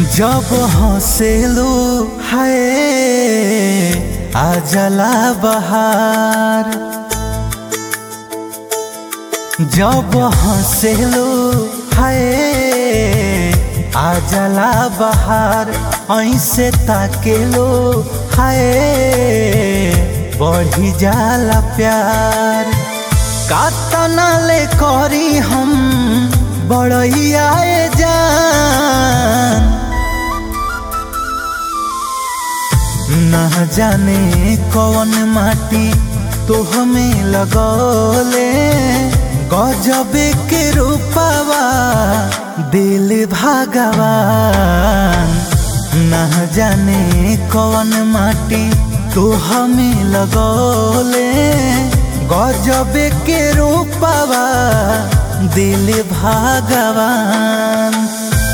जब हंसेलू है आ जला बहार जब हंसेलू है आ जला बहार ऐसे ताकेलो है बढ़ी जाला प्यार कातना ले करी हम बड़ैया जान न जाने कौन माटी तो हमें लगौले गजबे के रूपावा दिल भगवान न जाने कौन माटी तो हमें लगौले गजबे के रूपावा दिल भगवान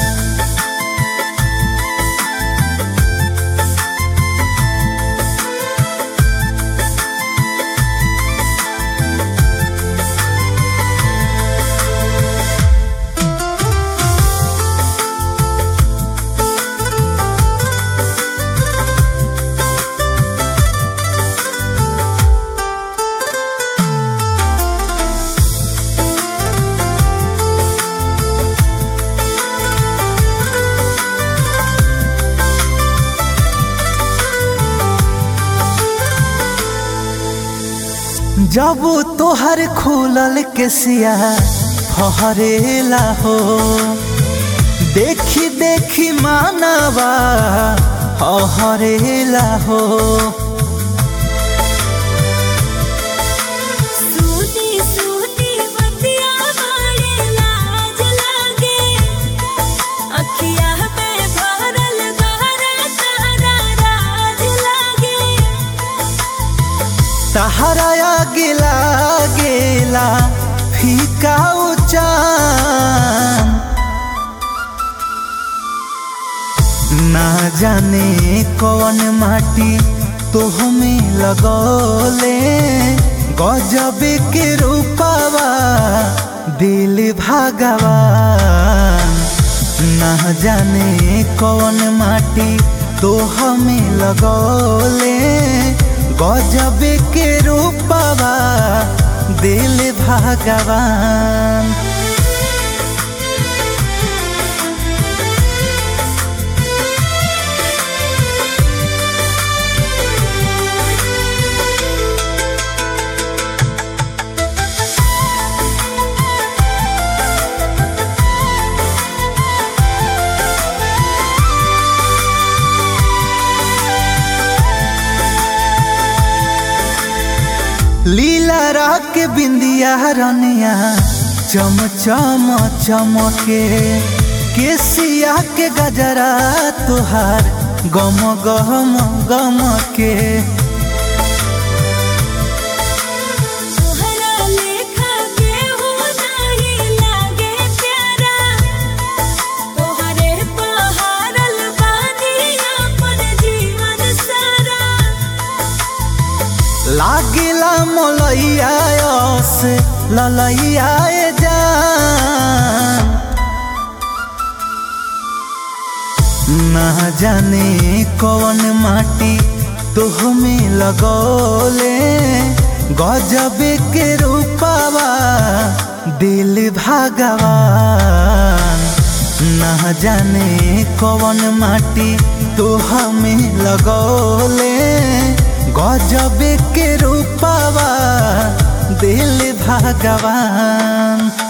जब तोहर खुलल के सिया फहरेला हो देखी देखी मानवा हरेला हो सूती सूती बतिया बड़े लाज लागे अखिया में भरल गहरा तारा राज लागे तहरा गिला गेला फीका चान ना जाने कौन माटी तो हमें लगौले गजबे के रूपावा दिल भगवान ना जाने कौन माटी तो हमें लगौले गजबे के रूपावा दिल भगवान लीला राग के बिंदिया रनिया चम चम चमके केसिया के गजरा तुहार गम गम गम के तोहरा लेखा केहू नहीं लागे प्यारा तोहरे पहाड़ल बानी अपन जीवन सारा लागिला मोलैया से ललैया जान ना जाने कौन माटी तो हमें लगौले गजबे के रूपावा दिल भगवान ना जाने कौन माटी तो हमें लगौले गजबे के रूपावा दिल भगवान